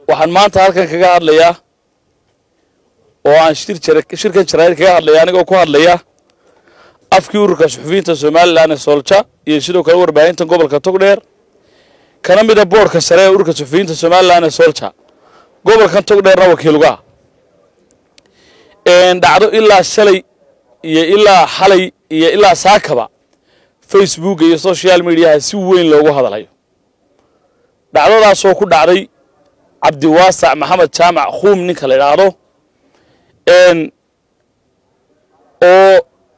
waxaan maanta halkan kaga hadlayaa oo aan shir shirkan jaraa'id kaga hadlaya anigoo ku hadlaya afkii ururka suxufiyiinta somalilan ee soolja iyo sidoo kale warbaahinta gobolka togdheer kana mida boorka sare ee ururka suxufiyiinta somalilan ee soolja gobolkan togdheerna wakiilugaa dhacdo ilaa shalay iyo ilaa xalay iyo ilaa saakaba facebook iyo social mediaha si weyn loogu hadlayo dhacdadaasoo ku dhacday cabdiwaasac maxamed jaamac khuum ninka la idhaahdo oo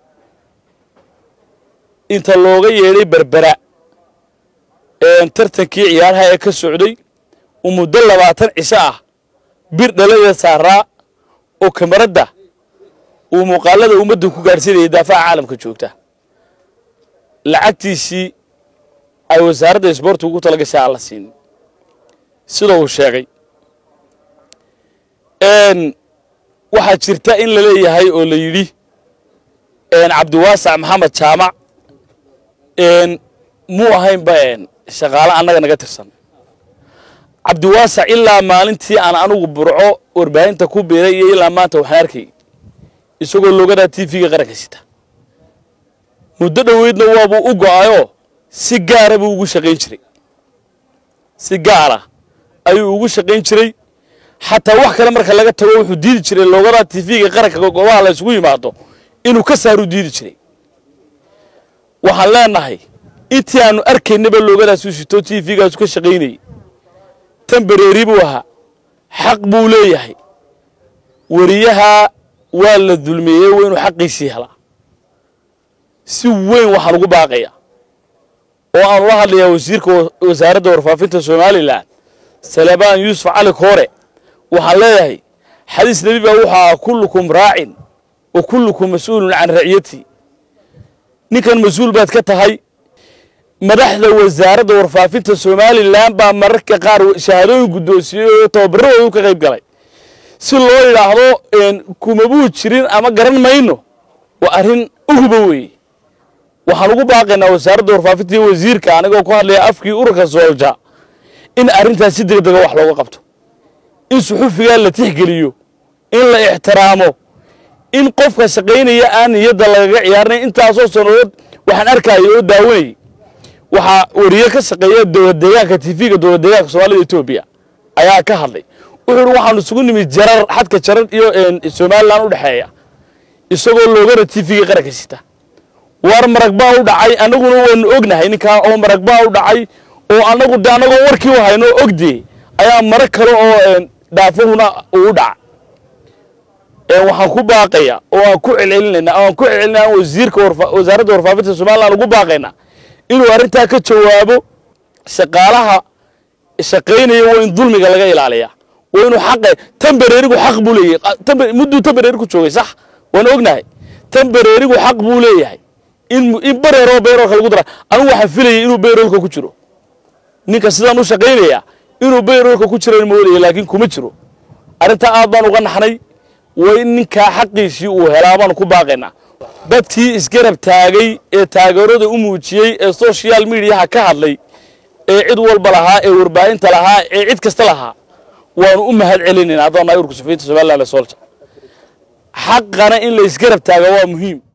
inta looga yeedhay berbera tartankii ciyaaraha ee ka socday uu muddo labaatan cisho ah bir dhaladeeda saaraa oo kamaradda uu muuqaalada ummaddan ku gaadhsiinayay daafaha caalamka joogta lacagtiisii ay wasaaradda isboortiga ugu tala gashay aan la siinin sida uu sheegay waxaa jirta in la leeyahay oo la yidhi cabdiwaasac maxamed jaamac muu ahaynba shaqaale annaga naga tirsan cabdiwaasac ilaa maalintii aan anugu burco warbaahinta ku biiray iyo ilaa maanta waxaan arkay isagoo loogadaa t v-ga qaranka sita muddo dhoweydna waabuu u go'ayoo si gaara buu ugu shaqayn jiray si gaara ayuu ugu shaqayn jiray xataa wax kale marka laga tago wuxuu diidi jiray loogadaa t v-ga qaranka goobaha la isugu yimaado inuu ka saaruu diidi jiray waxaan leenahay intii aanu arkaynaba loogadaasuu sito t v-gaasu ka shaqaynayay tan bereeri buu ahaa xaq buu leeyahay weriyaha waa la dulmeeyey waa inuu xaqiisii helaa si weyn waxaan ugu baaqaya oo aan ula hadlayaa wasiirka wasaaradda warfaafinta somalilan salebaan yuusuf cali koore waxaan leeyahay xadiis nebi baa wuxuu ahaa kullukum raacin wa kullukum mas-uulun can raciyati ninkan mas-uul baad ka tahay madaxda wasaaradda warfaafinta somalilan baa mararka qaar shahaadooyin guddoonsiyey oo tababarradoodu ka qayb galay si loo yidhaahdo kumabuu jirin ama garan mayno waa arrin uhuba weeye waxaan ugu baaqaynaa wasaaradda warfaafinta iyo wasiirka anigoo ku hadlaya afkii ururka soolja in arrintaas si degdega wax looga qabto in suxufigaa la tixgeliyo in la ixtiraamo in qofka shaqaynaya aan niyadda lagaga ciyaarnay intaasoo sannadood waxaan arkayay oo daawanayay waxaa weriye ka shaqeeya dowlad deegaanka tv-ga dowlad deegaanka soomaalida etoobiya ayaa ka hadlay wuxuu uhi waxaanu isugu nimid jarar xadka jarar iyo somalilan u dhexeeya isagoo loogana tv-ga qaranka sita war marag baa u dhacay annaguna waanu ognahay ninkaa oo marag baa u dhacay oo annagu de annagoo warkii u hayno ogdee ayaa marag kale oo dhaafahuna uu u dhaca waxaan ku baaqaya oo aan ku celcelinayna oo aan ku celcelinaa wasiirka wasaaradda warfaafinta somalilan ugu baaqayna inuu arrintaa ka jawaabo shaqaalaha shaqaynaya waa in dulmiga laga ilaaliyaa waa inuu xaqa tambareerigu xaq buu leeyahay mudduu tambareeri ku joogay sax waan ognahay tambareerigu xaq buu leeyahay in in bareeroo bayroolka lagu dara anigu waxaan filayay inuu bayroolka ku jiro ninka sidaan u shaqaynaya inuu bayroolka ku jiro moodaya laakiin kuma jiro arrintaa aad baan uga naxnay waa in ninkaa xaqiisii uu helaa baan ku baaqaynaa dadkii isgarab taagay ee taageerada u muujiyey ee social mediaha ka hadlay ee cid walba lahaa ee warbaahinta lahaa ee cid kasta lahaa waanu u mahad celinayna haddaan nahay urka suxufiyiinta somalilan ee soolja xaqana in la isgarab taaga waa muhiim